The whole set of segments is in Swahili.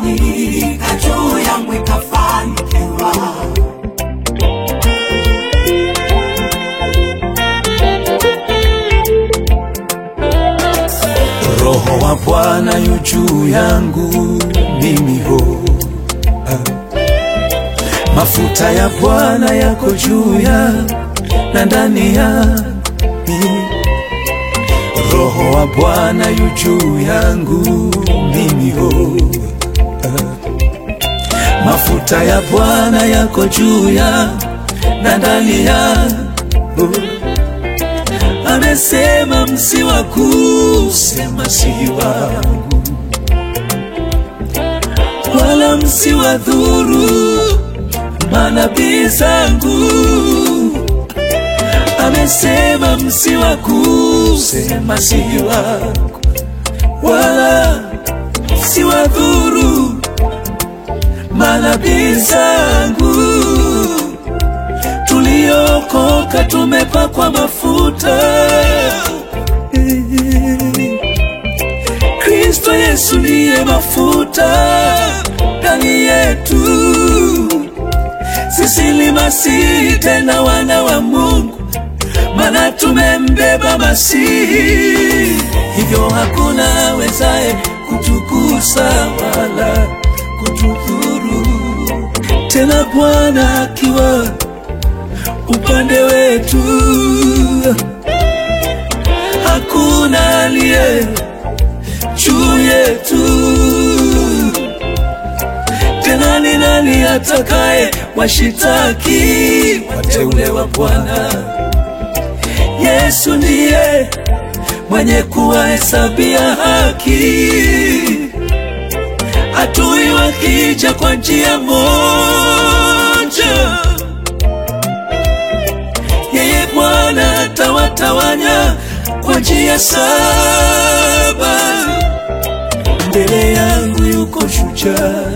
imefanyika juu yangu ikafanikiwa. Roho wa Bwana yu juu yangu mimi ho mafuta ya Bwana yako juu ya na ndani ya mimi. Roho wa Bwana yu juu yangu mimi ho mafuta ya Bwana yako juu ya na ndani ya amesema msiwa kusema si wangu wala msiwa dhuru manabii zangu amesema msiwa kusema si wangu wala msiwa dhuru manabii zangu tuliokoka tumepakwa mafuta Kristo Yesu ndiye mafuta ndani yetu sisi ni masihi tena wana wa Mungu mana tumembeba Masihi hivyo hakuna wezaye kutukusa wala kutudhuru tena Bwana akiwa upande wetu, hakuna aliye juu yetu. Tena ni nani atakaye washitaki wateule wa Bwana? Yesu ndiye mwenye kuwahesabia haki, adui wakija kwa njia moja yeye Bwana atawatawanya kwa njia saba. Mbele yangu yuko shujaa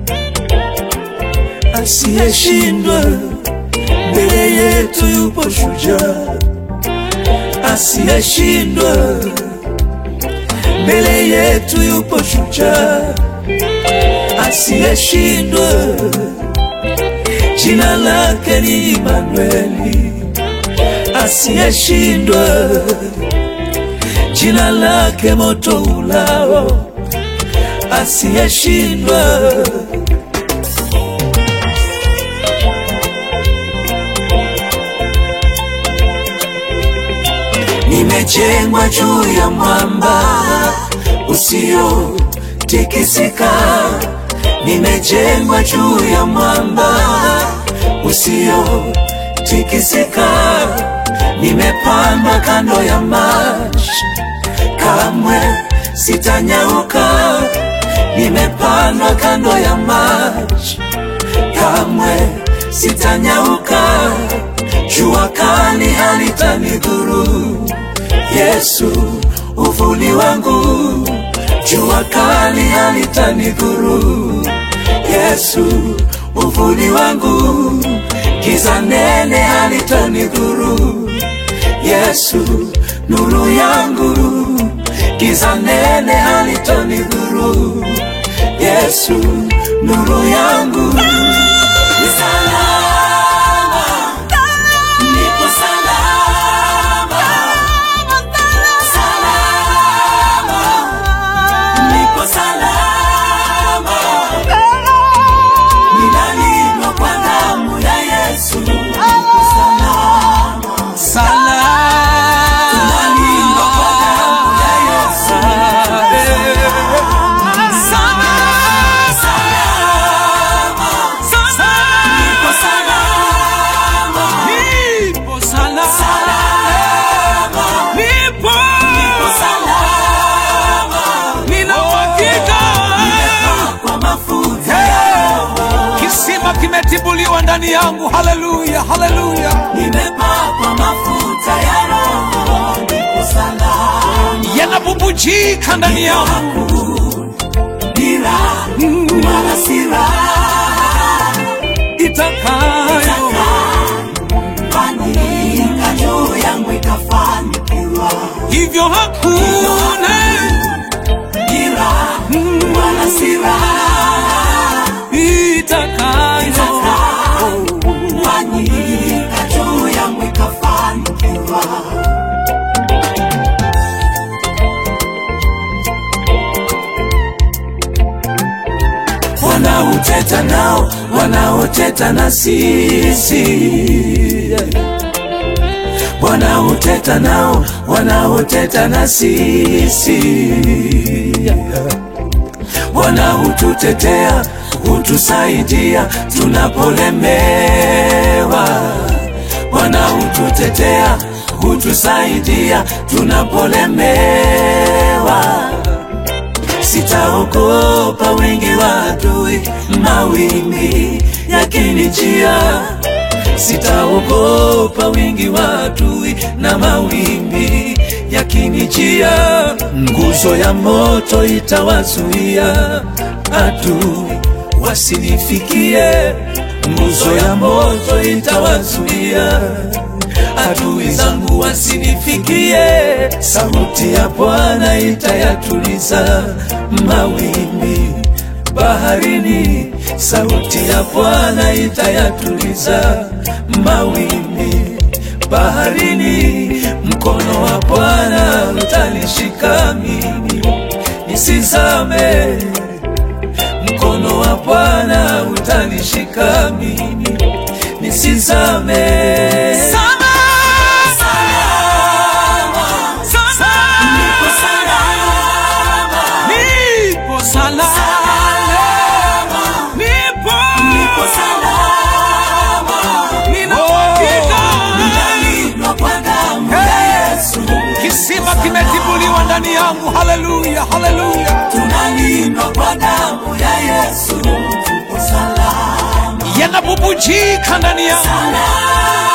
asiyeshindwa, mbele yetu yupo shujaa asiyeshindwa, mbele yetu yupo shujaa asiyeshindwa, jina lake ni Imanueli asiyeshindwa, jina lake moto ulao, asiyeshindwa. Nimejengwa juu ya mwamba usiotikisika, nimejengwa juu ya mwamba usiotikisika nimepandwa kando ya maji, kamwe sitanyauka. Nimepandwa kando ya maji, kamwe sitanyauka. Jua kali halitanidhuru, Yesu uvuli wangu. Jua kali halitanidhuru, Yesu uvuli wangu. Giza nene halitanidhuru, Yesu nuru yangu. Giza nene halitanidhuru, Yesu nuru yangu. Ni salama, nipo salama, salama, nipo salama. Ninalindwa kwa damu ya Yesu, nipo salama. Tunalindwa kwa damu ya Yesu, salama, nipo salama, salama, nipo salama. Nimepakwa mafuta ya Roho, Kisima kimetibuliwa ndani yangu. Haleluya, haleluya, nimepakwa mafuta ya Roho, nipo salama. yanabubujika ndani yangu. Dira wala sira Itakayo fanyika juu yangu ikafanikiwa. hivyo hakuna Dira wala sira wanaoteta nao wanaoteta na sisi wanaoteta nao wanaoteta na sisi wanaotutetea hutusaidia tunapolemewa wanaotutetea hutusaidia tunapolemewa sitaogopa wingi wa adui mawimbi yakinijia sitaogopa wingi wa adui na mawimbi yakinijia nguzo ya moto itawazuia adui wasinifikie nguzo ya moto itawazuia adui zangu wasinifikie sauti ya bwana itayatuliza mawimbi baharini sauti ya bwana itayatuliza mawimbi baharini mkono wa bwana utanishika mimi nisizame mkono wa bwana utanishika mimi nisizame Salama, Nipo salama, nipo salama, nipo nipo salama, nina uhakika. ninalindwa kwa damu ya Yesu, Kisima kimetibuliwa ndani yangu. Haleluya, haleluya. tunalindwa kwa damu ya Yesu, tupo salama, Yanabubujika ndani yangu. salama,